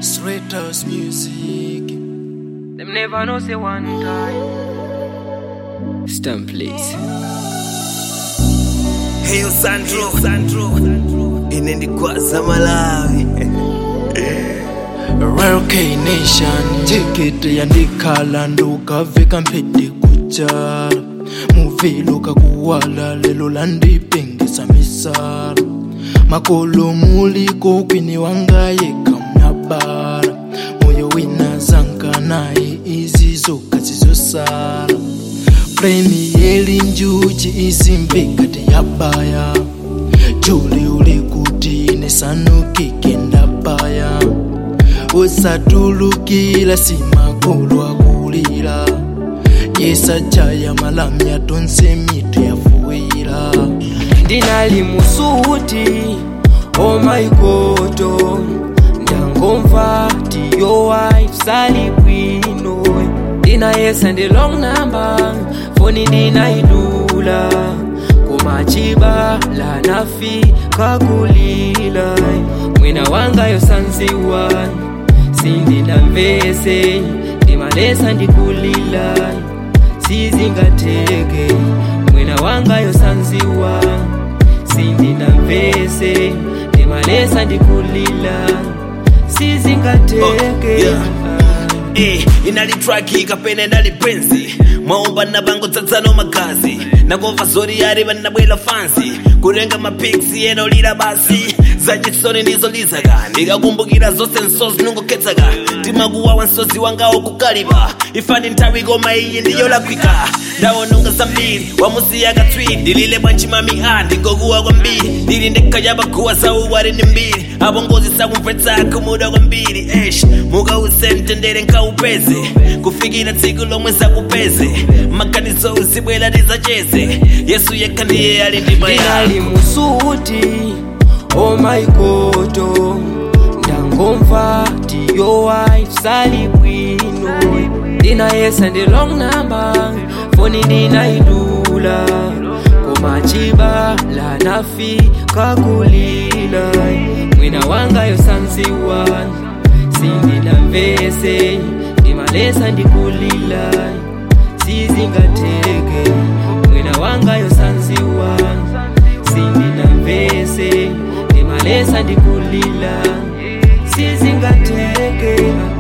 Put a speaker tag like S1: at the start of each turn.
S1: Straight house music.
S2: Them never know say one time.
S3: Stamp please.
S4: Heyo Sandro, Sandro. Inendikwaza Malawi.
S1: Rare K Nation. Jekete yandikhala ndukaveka mphete kuchala muvilo kakuwala lelo landipengesa misala makolo muliko kwini wangayeka mnabala moyo wina zanka naye izizoka zizosala pleni yeli njuchi izimbekati yabaya juli uli kuti nesanukike ndabaya usatulukila simakulu akulila yesajaya malamya tonse mitu yafuwila
S2: ndinali musuti omaikoto ndangomva tiyo wife sali bwino ndinayesa ndi long number foni ndinaidula kumachiba lanafi kakulila mwina wangayo sanziwa sindinamvese ndimalesa ndikulila sizingateke mwina wangayo sanziwa sindinamvese ndimalesa ndikulila sizingateke
S4: Oh, yeah. Eh, inali traki kapena inali penzi mwaomba na bango tsatsano magazi nakomva zori yari vanabwela fansi kurenga mapiksi enolira basi zachisoni ndizolizaka ndikakumbukira zonse nsozi nungoketsaka timakuwawa nsozi wangawo kukalipa ifani nthawi koma iyi ndiyolakwika ndaononga zambiri wamusiya katswiri ndilile bwanchimami a ndingokuwa kwambiri ndili ndekhaja paguwa zauwari ndi mbiri apo ngozi sakumvetsa kumuda kwambiri esh mukause mtendere nkaupeze kufikira tsiku lomwe zakupeze maganizo uzibwera tizacheze yesu yekha ndiye ali ndi mayako
S2: ndinali musuti omaikoto ndangomva tiyo wife sali bwino ndinayesa ndi long number foni ndinaidula kumachiba lanafi kakulila mwina wangayo sanziwa sindinamvese ndimalesa ndikulila sizingateke mwina wangayo sanziwa sindinamvese ndimalesa ndikulila sizingateke